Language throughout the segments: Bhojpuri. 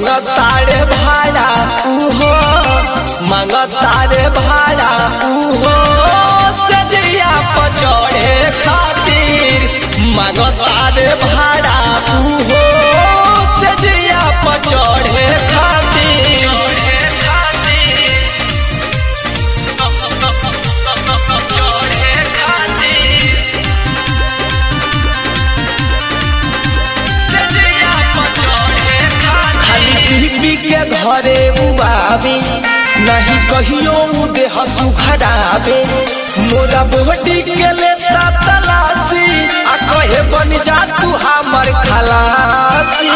मांगतारे भाड़ा उहो मांगतारे भाड़ा उहो सजिया पचड़े खातिर मांगतारे भाड़ा उहो सजिया पचड़े खातिर खाली पी के घरे उबावे नहीं कहियो उ देह सुखरावे मोरा बोहटी के लेता तलाशी आ कहे बन जा तू हमर खलासी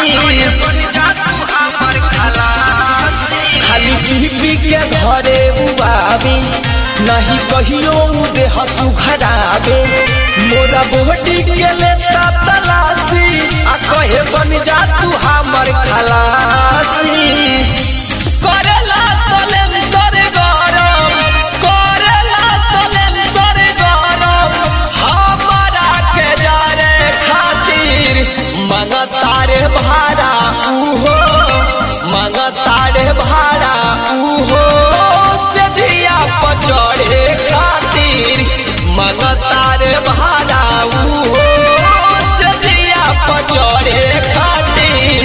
खाली पी पी के घरे उबावे नहीं कहियो उ देह सुखरावे मोरा बोहटी के लेता तलाशी आ कहे बन जा तू हमर खलासी करेला सलेंसर गरम करेला सलेंसर गरम हमारा के जारे खातिर मंगतारे भाड़ा उहो मंगतारे भाड़ा उहो से दिया पचड़े खातिर मंगतारे भाड़ा उहो से दिया पचड़े खातिर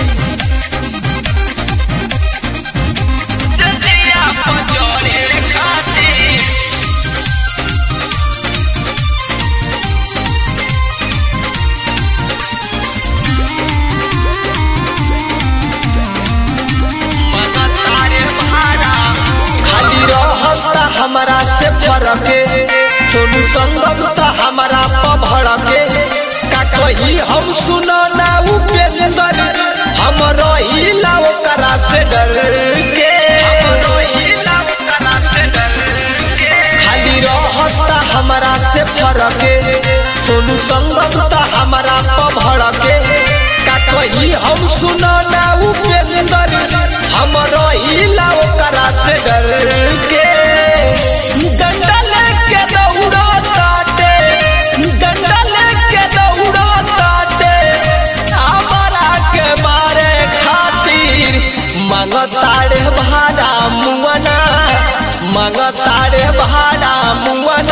से दिया पचड़े खातिर खाली रहता हमरा से फरके सोनू संगम त हमरा पभड़के का कही हम सुनो ना उपेंदर हम रहिला ओकरा से डर के खाली रहता हमरा से फरके सोनू संगम त हमरा पभड़के का कही हम सुनो ना उपेंदर हम रहिला ओकरा से डर के डंडल के दौड़ा ताटे डंडल के दौड़ा ताटे हमारा के मारे खातिर मांगतारे भाड़ा मुअना मांगतारे भाड़ा मुअना